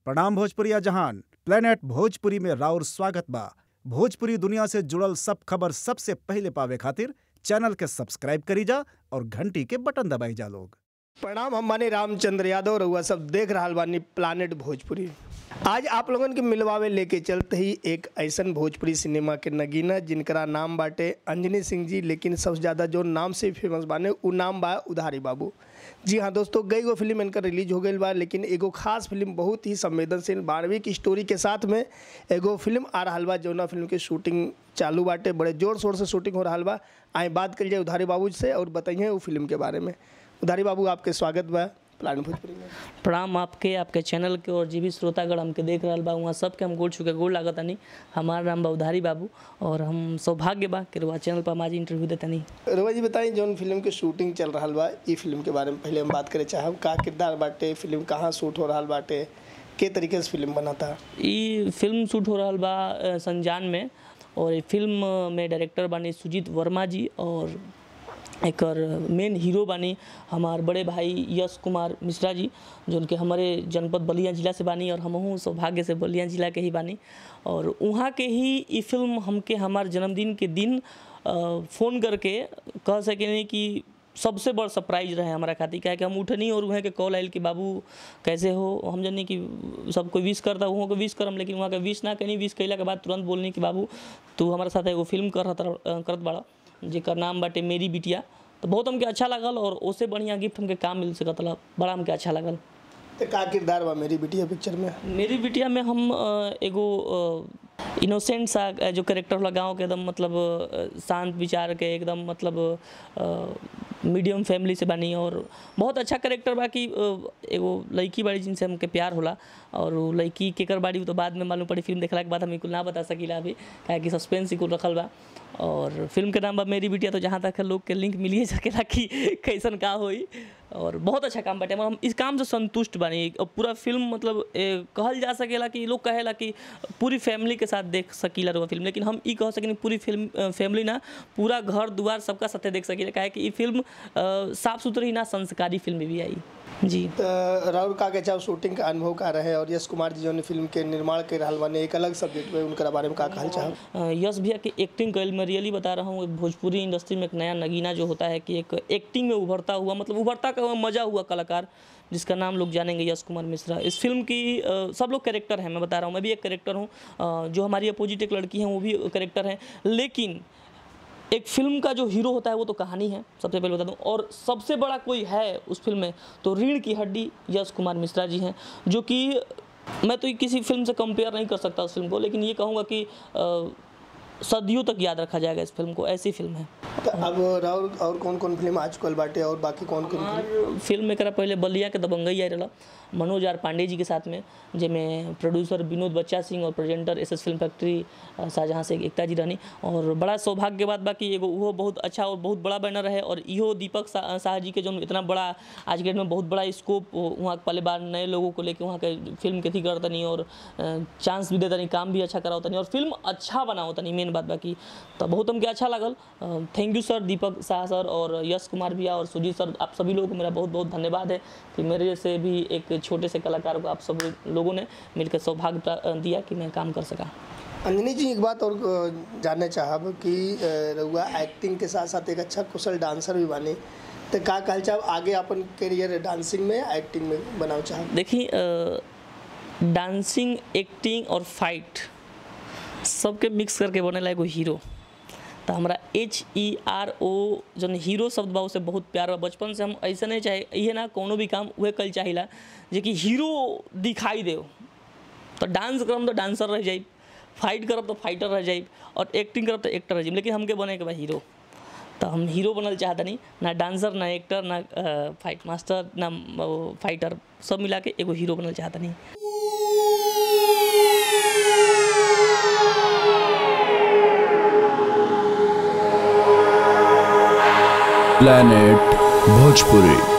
प्रणाम भोजपुरिया जहान प्लेनेट भोजपुरी में राउर स्वागत बा भोजपुरी दुनिया से जुड़ल सब खबर सबसे पहिले पावे खातिर चैनल के सब्सक्राइब करी जा और घंटी के बटन दबाई जा लोग प्रणाम हम बानी रामचंद्र यादव रउआ सब देख रहल बानी प्लानेट भोजपुरी आज आप लोगन के मिलवावे लेके चलते ही एक ऐसन भोजपुरी सिनेमा के नगीना जिनकरा नाम बाटे अंजनी सिंह जी लेकिन सबसे ज़्यादा जो नाम से फेमस बाने उ नाम बा उधारी बाबू जी हाँ दोस्तों कई गो फिल्म इनका रिलीज हो गई बा लेकिन एगो खास फिल्म बहुत ही संवेदनशील बारहवीं की स्टोरी के साथ में एगो फिल्म आ रहा बा जौना फिल्म के शूटिंग चालू बाटे बड़े जोर शोर से शूटिंग हो रहा बा आए बात कर जाए उधारी बाबू से और बताइए वो फिल्म के बारे में उधारी बाबू आपके स्वागत बा प्लान भोजपुरी में प्रणाम आपके आपके चैनल के और जी भी श्रोतागण हमके देख रहल बा वहाँ सबके हम गोड़ छुके गोड़ लागत तनी हमार नाम बा उधारी बाबू और हम सौभाग्य बा कि रुआ चैनल पर हम आज इंटरव्यू देतनी रवा जी बताई जौन फिल्म के शूटिंग चल रहा बा ई फिल्म के बारे में पहले हम बात करे चाहब का किरदार बाटे फिल्म कहाँ शूट हो रहा बाटे के तरीके से फिल्म बनाता ई फिल्म शूट हो रहल बा अ, संजान में और ये फिल्म में डायरेक्टर बानी सुजीत वर्मा जी और एकर मेन हीरो बानी हमार बड़े भाई यश कुमार मिश्रा जी जो उनके हमारे जनपद बलिया जिला से बानी और हमहू सौभाग्य से बलिया जिला के ही बानी और वहाँ के ही ई फिल्म हमके हमार जन्मदिन के दिन अ, फ़ोन करके कह सकें कि सबसे बड़ सरप्राइज रहे हमारा खातिर क्या है कि हम उठनी और वहाँ के कॉल आयल कि बाबू कैसे हो हम जानी कि सबको विश करता वहाँ को विश करम लेकिन वहाँ के विश ना कहीं विश कैला के बाद तुरंत बोलनी कि बाबू तू हमारे साथ एगो फिल्म कर करत बड़ा जेकर नाम बाटे मेरी बिटिया तो बहुत हमके अच्छा लागल और उससे बढ़िया गिफ्ट हमके काम मिल सकत ला बड़ा हमके अच्छा लागल तो का किरदार बा मेरी बिटिया पिक्चर में मेरी बिटिया में हम अ, एगो इनोसेंट सा अ, जो करेक्टर होला गाँव के एकदम मतलब अ, शांत विचार के एकदम मतलब मीडियम फैमिली से बनी और बहुत अच्छा करेक्टर बा कि अ, एगो लड़की बाड़ी जिनसे हमके प्यार होला और उ लड़की केकर बाड़ी उ तो बाद में मालूम पड़ी फिल्म देखला के बाद हम ई कुल ना बता सकीला अभी काहे कि सस्पेंस ही कुल रखल बा और फिल्म के नाम बा मेरी बिटिया तो जहाँ तक है लोग के लिंक मिलिए सकेला कि कैसन का होई और बहुत अच्छा काम बाटे हम इस काम से संतुष्ट बानी और पूरा फिल्म मतलब ए, कहल जा सकेला कि लोग कहेला कि पूरी फैमिली के साथ देख सकीला रहुआ फिल्म लेकिन हम ई कह सकेनी पूरी फिल्म फैमिली ना पूरा घर दुआर सबका साथे देख सकीला काहे कि ई फिल्म अ, साफ सुथरी ना संस्कारी फिल्म भी आई जी तो राहुल का के चाहे शूटिंग का अनुभव का रहे और यश कुमार जी जौन फिल्म के निर्माण के रहल बाने एक अलग सब्जेक्ट में उनका बारे में का कहल चाहब अ, यश भैया की एक्टिंग कल मैं रियली बता रहा हूँ एक भोजपुरी इंडस्ट्री में एक नया नगीना जो होता है कि एक एक्टिंग में उभरता हुआ मतलब उभरता का हुआ मजा हुआ कलाकार जिसका नाम लोग जानेंगे यश कुमार मिश्रा इस फिल्म की अ, सब लोग कैरेक्टर हैं मैं बता रहा हूँ मैं भी एक कैरेक्टर हूँ अ, जो हमारी अपोजिट एक लड़की है वो भी कैरेक्टर हैं लेकिन एक फिल्म का जो हीरो होता है वो तो कहानी है सबसे पहले बता दूं और सबसे बड़ा कोई है उस फिल्म में तो रीढ़ की हड्डी यश कुमार मिश्रा जी हैं जो कि मैं तो किसी फिल्म से कंपेयर नहीं कर सकता उस फिल्म को लेकिन ये कहूँगा कि अ, सदियों तक याद रखा जाएगा इस फिल्म को ऐसी फिल्म है तो अब राहुल और कौन कौन फिल्म आ चुकल बाटे और बाकी कौन कौन फिल्म और फिल्म में करा पहले बलिया के दबंगई आई रहा मनोज आर पांडे जी के साथ में जिसमें प्रोड्यूसर विनोद बच्चा सिंह और presenter S S film factory अ, शाहजहाँ से एकता जी रहनी और बड़ा सौभाग्य के बाद बाकी एगो वो बहुत अच्छा और बहुत बड़ा बैनर है और इहो दीपक सा- शाह जी के जो इतना बड़ा आज के डेट में बहुत बड़ा स्कोप वहाँ के पहले बार नए लोगों को लेके वहाँ के फिल्म के थी करतनी और चांस भी देतनी काम भी अच्छा करावतनी और फिल्म अच्छा बनावतनी मेन बात बाकी तो बहुत हमके अच्छा लागल thank you sir Deepak Shah sir और यश कुमार भैया और सुजीत सर आप सभी लोगों को मेरा बहुत बहुत धन्यवाद है कि मेरे से भी एक छोटे से कलाकार को आप सब लोगों ने मिलकर सौभाग्य प्रा- दिया कि मैं काम कर सका अंजनी जी एक बात और अ, जानना चाहब कि अ, रउआ एक्टिंग के साथ साथ एक अच्छा कुशल डांसर भी बानी तो का कहल चाहब आगे अपन करियर डांसिंग में एक्टिंग में बनाओ चाहब देखिए अ, डांसिंग एक्टिंग और फाइट सबके मिक्स करके बनेला एगो हीरो तो हमरा एच ई आर ओ जौन हीरो शब्द बा उसे बहुत प्यार बा बचपन से हम ऐसे नहीं चाहे इहे ना कोनो भी काम उहे कल चाहिला जे कि हीरो दिखाई दे तो डांस करम तो डांसर रह जाइब फाइट करब तो फाइटर रह जाइब और एक्टिंग करब तो एक्टर रह जाइब लेकिन हमके बने के बा हीरो तो हम हीरो बनल चाहतनी ना डांसर ना एक्टर ना अ, फाइट मास्टर ना अ, फाइटर सब मिला के एगो हीरो बनल चाहतनी planet bhojpuri